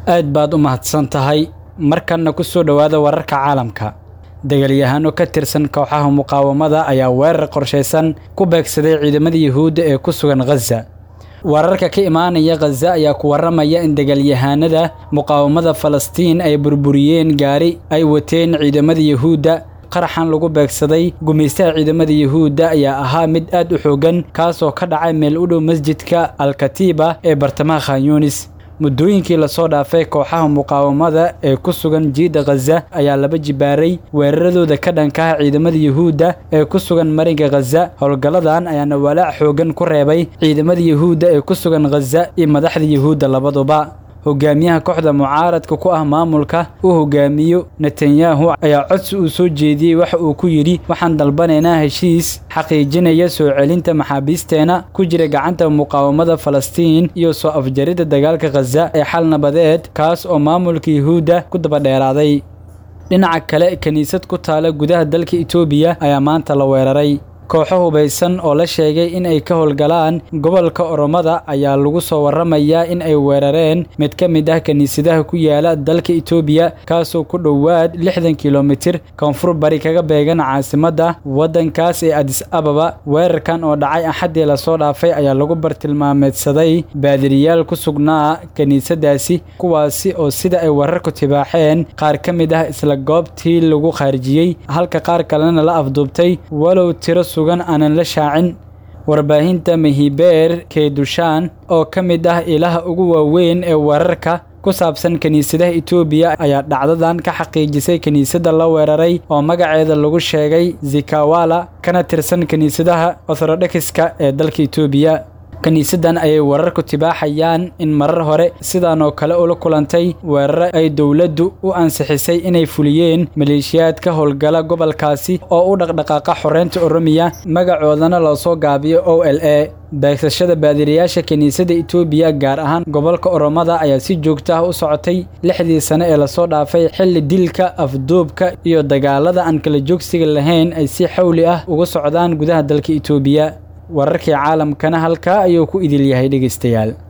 aad baad u mahadsan tahay markanna ku soo dhowaada wararka caalamka dagaalyahaano ka tirsan kooxaha muqaawamada ayaa weerar qorshaysan ku beegsaday ciidamada yuhuudda ee ku sugan khaza wararka ka imaanaya khaza ayaa ku warramaya in dagaalyahaanada muqaawamada falastiin ay burburiyeen gaari ay wateen ciidamada yuhuudda qaraxan lagu beegsaday gumaystaha ciidamada yuhuudda ayaa ahaa mid aad u xooggan kaasoo ka dhacay meel u dhow masjidka alkatiiba ee bartamaha khanyunis muddooyinkii lasoo dhaafay kooxaha muqaawamada ee ku sugan jiidda khaza ayaa laba jibaaray weeraradooda ka dhankaha ciidamada yuhuudda ee ku sugan marinka khaza howlgalladan ayaana walaac xooggan ku reebay ciidamada yuhuudda ee ku sugan khaza iyo madaxda yuhuudda labaduba hogaamiyaha kooxda mucaaradka ku ah maamulka uu hogaamiyo netanyahu ayaa codsi uu soo jeediyey waxa uu ku yidhi waxaan dalbanaynaa heshiis xaqiijinaya soo celinta maxaabiisteena ku jira gacanta muqaawamada falastiin iyo soo afjaridda dagaalka khaza ee xal nabadeed kaas oo maamulka yuhuudda ku dabadheeraaday dhinaca kale kiniisad ku taala gudaha dalka itoobiya ayaa maanta la weeraray kooxo hubaysan oo la sheegay in ay ka howlgalaan gobolka oromada ayaa lagu soo warramayaa in ay weerareen mid ka mid ah kiniisadaha ku yaala dalka itoobiya kaasoo ku dhowaad lixdan kilomitir koonfur bari kaga beegan caasimadda waddankaas ee adis ababa weerarkan oo dhacay axaddii lasoo dhaafay ayaa lagu bartilmaameedsaday baadiriyaal ku sugnaa kiniisadaasi kuwaasi oo sida ay wararku tibaaxeen qaar ka mid ah isla goobtii lagu khaarijiyey halka qaar kalena la afduubtay walow tiro sugan aanan la shaacin warbaahinta mahibeer keedushaan oo ka mid ah ilaha ugu waaweyn ee wararka ku saabsan kiniisadaha itoobiya ayaa dhacdadan ka xaqiijisay kiniisadda la weeraray oo magaceeda lagu sheegay zikawala kana tirsan kiniisadaha orthodoxiska ee dalka itoobiya kiniisaddan ayay wararku tibaaxayaan in marar hore sidan oo kale ula kulantay weeraro ay dowladdu u ansixisay inay fuliyeen maleeshiyaadka howlgala gobolkaasi oo u dhaqdhaqaaqa xoreynta oromiya magacoodana loo soo gaabiyo o l a beegsashada baadiriyaasha kiniisadda itoobiya gaar ahaan gobolka oromada ayaa si joogto ah u socotay lixdii sane ee lasoo dhaafay xilli dilka afduubka iyo dagaalada aan kala joogsiga lahayn ay si xawli ah uga socdaan gudaha dalka itoobiya wararkii caalamkana halkaa ayuu ku idil yahay dhegaystayaal